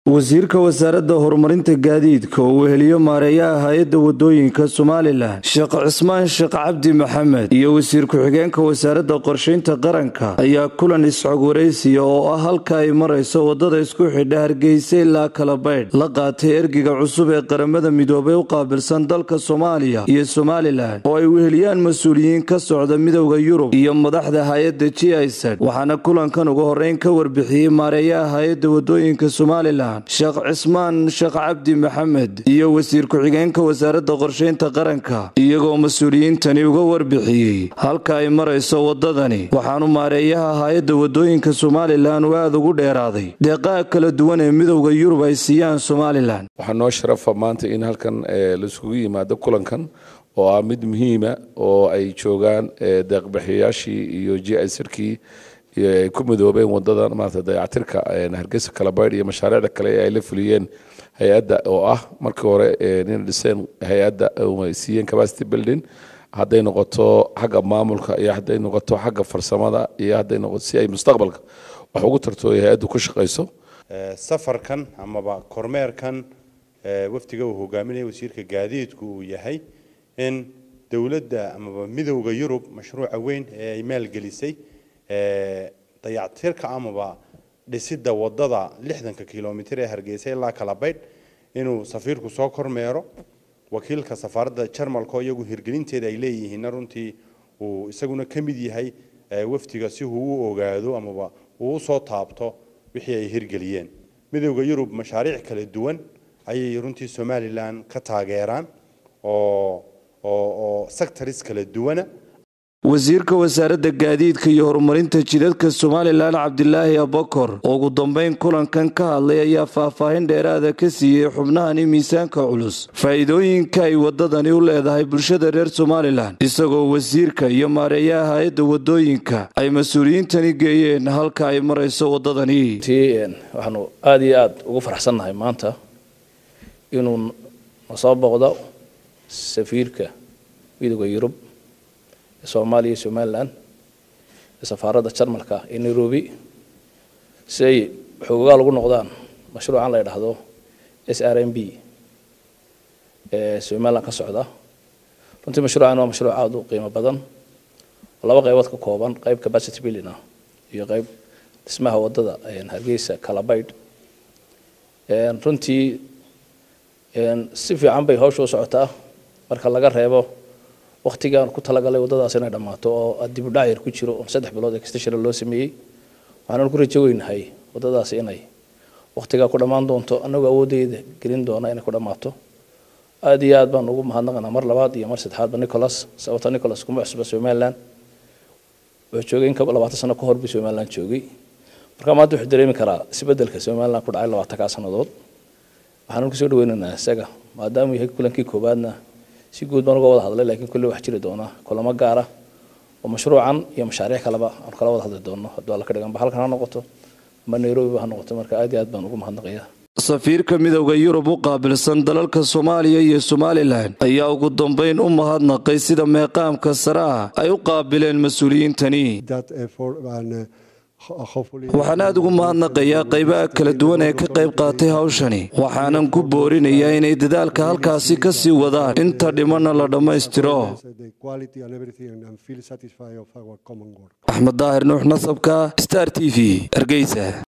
wasiirka wasaaradda horumarinta gaadiidka oo weheliyo maareeyaha hay-adda wadooyinka somalilan sheekh cismaan sheekh cabdi maxamed iyo wasiir ku-xigeenka wasaaradda qorshaynta qaranka ayaa kulan isxog waraysiya oo ah halka ay marayso wadada isku xidha hargeysa ilaa kalabaydh la qaatay ergiga cusub ee qaramada midoobay u qaabilsan dalka soomaaliya iyo somalilan oo ay weheliyaan mas-uuliyiin ka socda midowda yurub iyo madaxda hay-adda g isad waxaana kulankan ugu horeyn ka warbixiyey maareeyaha hay-adda wadooyinka somalilan sheekh cismaan sheekh cabdi maxamed iyo wasiir ku-xigeenka wasaaradda qorshaynta qaranka iyagoo mas-uuliyiintani uga warbixiyey halka ay marayso wadadani waxaanu maareeyaha hay-adda wadooyinka somalilan uu aada ugu dheeraaday deeqaha kala duwan ee midowda yurub ay siiyaan somalilan waxaa noo sharafa maanta in halkan laisugu yimaado kulankan oo ah mid muhiima oo ay joogaan deeqbixiyayaashii iyo g isarkii ay ku midoobeen wadada maarata dayactirka hargeysa kalabaydh iyo mashaariicda kale ee ay la fuliyeen hay-adda oo ah markii hore nin dhiseen hay-adda siiyeen capacity building hadday noqoto xagga maamulka iyo hadday noqoto xagga farsamada iyo hadday noqoto si ay mustaqbalka wax ugu tarto ay hay-addu ku shaqayso safarkan amaba kormeerkan wafdiga uu hogaaminaya wasiirka gaadiidku uu yahay in dowladda amaba midowda yurub mashruuca weyn ee ay maalgelisay dayactirka amaba dhisidda wadada lixdanka kilomitr ee hargeysa ilaa kalabaydh inuu safiirku soo kormeero wakiilka safaaradda jarmalka iyagu hirgelinteeda ay leeyihiinna runtii uu isaguna ka mid yahay wafdiga si uu u ogaado amaba uu usoo taabto wixii ay hirgeliyeen midowda yurub mashaariic kala duwan ayay runtii somalilan ka taageeraan oo oo sectors kala duwana wasiirka wasaaradda gaadiidka iyo horumarinta jidadka somalilan cabdilaahi abakor oo ugu dambeyn kulankan ka hadlay ayaa faahfaahin dheeraada ka siiyey xubnahani miisaanka culus faa'iidooyinka ay wadadani u leedahay bulshada reer somalilan isagoo wasiirka iyo maareeyaha hay-adda wadooyinka ay mas-uuliyiintani geeyeen halka ay marayso wadadani waxaanu aada iyo aada ugu faraxsannahay maanta inuu nasoo boqdo safiirka midowda yurub soomaaliya iyo somalilan safaaradda jarmalka ee nairobi si ay xoogaal ugu noqdaan mashruucan la ydhaahdo s r m b ee somalilan ka socda runtii mashruucan waa mashruuc aada u qiimo badan oo laba qaybood ka kooban qayb capacity building ah iyo qayb dhismaha wadada hargeysa calabaydh runtii si fiican bay hawsha u socotaa marka laga reebo waktigaan ku talagalay wadadaas inay dhammaato oo dib u dhac yar ku jiro oo saddex bilood extension loo sameeyey waxaanu ku rajo weynahay wadadaas inay waktigaa ku dhammaan doonto annagoo awooddeeda gelin doona inay ku dhammaato aada iyo aad baan ugu mahadnaqanaa mar labaad iyo mar saddexaadba nicholas sababta nicholas kuma cusba somaliland wuxuu joogay in ka labaatan sano ka hor buu somaliland joogay marka maanta wuxuu dareemi karaa isbeddelka somaliland ku dhacay labaatankaa sannadood waxaanu kusoo dhaweynaynaa isaga maadaamuu yahay kulankii koowaadna si guud baan uga wada hadlay laakiin kulle wax jiri doona kulamo gaara oo mashruucan iyo mashaariic kaleba aan kala wada hadli doono hadduu alla ka dhiganba halkan ha noqoto ama nairobiba ha noqoto marka aad iyo aad baan ugu mahadnaqaya safiirka midowda yurub u qaabilsan dalalka soomaaliya iyo somalilan ayaa ugu dambeyn u mahadnaqay sida meeqaamka sare ah ay u qaabileen mas-uuliyiintani waxaan aada ugu mahadnaqayaa qaybaha kala duwan ee ka qayb qaatay hawshani waxaanan ku boorinayaa inay dadaalka halkaasi ka sii wadaan inta dhimanna la dhammaystiro axmed daahir nuux nasabka star t v hargeysa